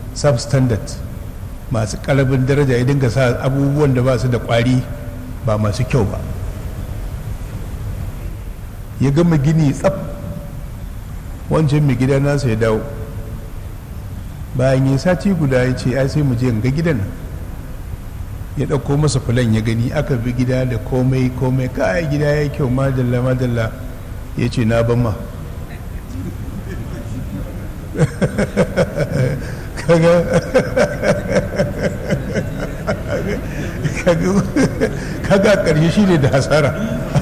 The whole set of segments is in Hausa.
substandard masu ƙarabin daraja ya dinga sa abubuwan da ba su da ƙwari ba masu kyau ba ya gama gini tsaf wancan mai gida nasa ya dawo bayan yi sati guda ya ce ai sai mu je ga gidan ya ɗauko masa fulan ya gani aka bi gida da komai komai kai gida ya kyau madalla madalla ya ce na ban ma kaga kaga ƙarshe shi ne da hasara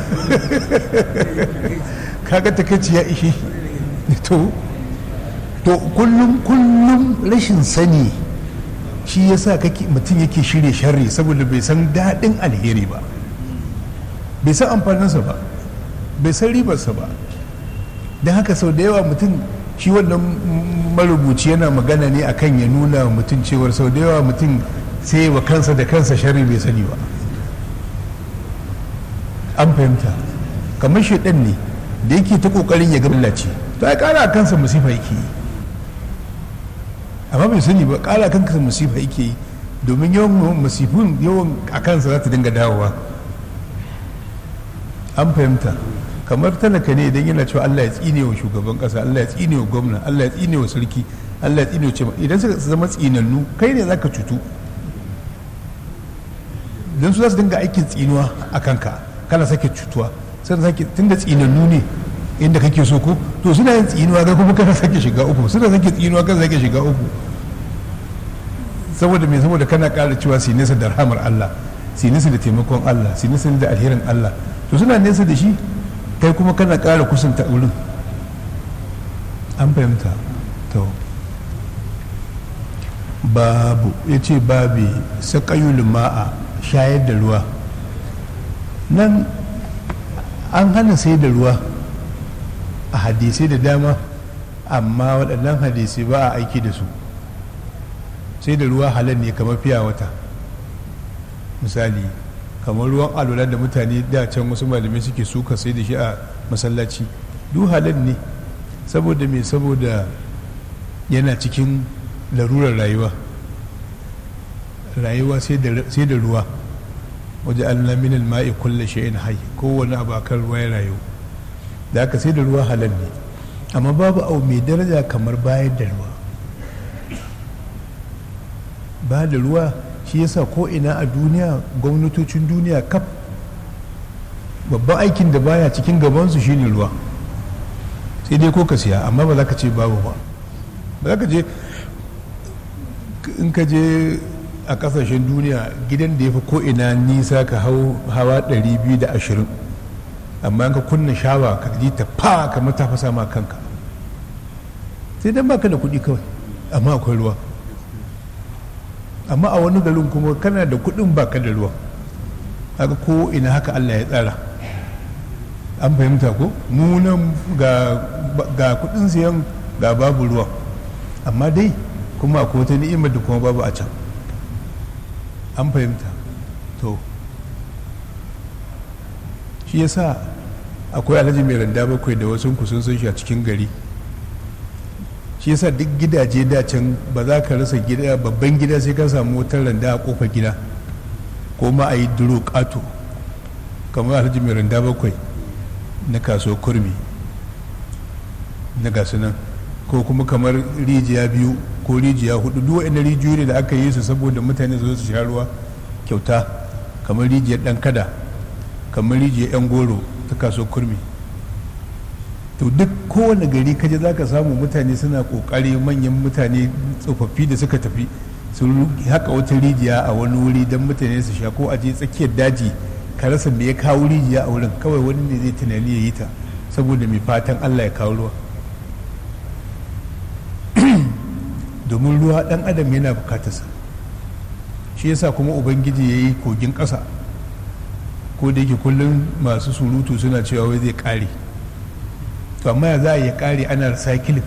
kaga takaici ya ishe to to kullum kullum rashin sani shi yasa kake mutum yake shirye sharri saboda bai san daɗin alheri ba bai san amfaninsa ba bai san ribarsa ba don haka sau da yawa mutum shi wannan marubuci yana magana ne akan ya nuna mutum cewar sau da yawa mutum sai wa kansa da kansa sharri bai sani ba an fahimta kamar shaidan ne da yake ta kokarin ya gaballace to ai kara a kansa musifa yake yi amma bai sani ba kara kansa musifa yake yi domin yawan musifin yawan a kansa za ta dinga dawowa an fahimta kamar talaka ne idan yana cewa Allah ya tsine wa shugaban kasa Allah ya tsine wa gwamna Allah ya tsine wa sarki Allah ya tsine wa cewa idan suka zama tsinannu kai ne zaka cutu don su za su dinga aikin tsinuwa a kanka kana sake cutuwa sai sake tunda tsinannu ne inda kake so ko to suna yin tsinuwa ga kuma kana sake shiga uku suna sake tsinuwa kana sake shiga uku saboda me saboda kana ƙara cewa su nesa da rahamar Allah su nesa da taimakon Allah su nesa da alherin Allah to suna nesa da shi kai kuma kana ƙara kusanta wurin an fahimta to babu ya ce babi saƙayul ma'a shayar da ruwa nan an hana sai da ruwa a hadisai da dama amma waɗannan hadisai ba a aiki da su sai da ruwa halal ne kamar fiya wata misali kamar ruwan alwala da mutane da can wasu malamai suke suka sai da shi a masallaci duk halal ne saboda me saboda yana cikin larurar rayuwa rayuwa sai da ruwa waje allah minal ma'i kulle shay'in hayy kowane abu akan ruwa ya rayu da aka sai da ruwa halal ne amma babu abu mai daraja kamar bayar da ruwa ba da ruwa shi yasa ko ina a duniya gwamnatocin duniya kaf babban aikin da baya cikin gabansu shine ruwa sai dai ko ka siya amma ba za ka ce babu ba ba za ka je in ka je a kasashen duniya gidan da ya fi ko'ina nisa ka hau hawa 220 amma ka kunna shawa ka ji ta fa kamar ta fasa ma kanka sai dan baka da kuɗi kawai amma akwai ruwa amma a wani garin kuma kana da kuɗin baka da ruwa haka ko ina haka Allah ya tsara an fahimta ko munan ga kuɗin siyan ga babu ruwa amma dai kuma akwai wata ni'imar da kuma babu a can an fahimta to shi yasa akwai alhaji mai randa bakwai da wasu kusun sun shi a cikin gari shi yasa duk gidaje da can ba za ka rasa gida babban gida sai ka samu wutar randa a kofar gida ko ma a yi duro kato kamar alhaji mai randa bakwai na kaso kurmi na gasu nan ko kuma kamar rijiya biyu ko rijiya hudu duk wa'in rijiyoyi ne da aka yi su saboda mutane su su sha ruwa kyauta kamar rijiyar dan kada kamar rijiyar yan goro ta kaso kurmi to duk kowane gari kaje za ka samu mutane suna kokari manyan mutane tsofaffi da suka tafi su haka wata rijiya a wani wuri don mutane su sha ko a je tsakiyar daji ka rasa me ya kawo rijiya a wurin kawai wani ne zai tunani ya yi ta saboda mai fatan allah ya kawo ruwa domin ruwa dan adam yana bukatarsa shi yasa kuma ubangiji ya yi kogin ƙasa ko da yake kullum masu surutu suna cewa wai zai ƙare to amma ya za a yi ƙare ana recycling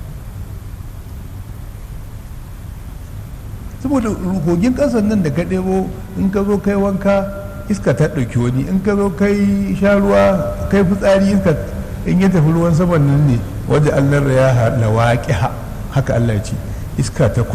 saboda kogin ƙasan nan da ka ɗebo in ka zo kai wanka iska ta ɗauki wani in ka zo kai sha ruwa kai fitsari iska in ya tafi ruwan saman nan ne wajen allah ya lawaƙi haka allah ya ce iska ta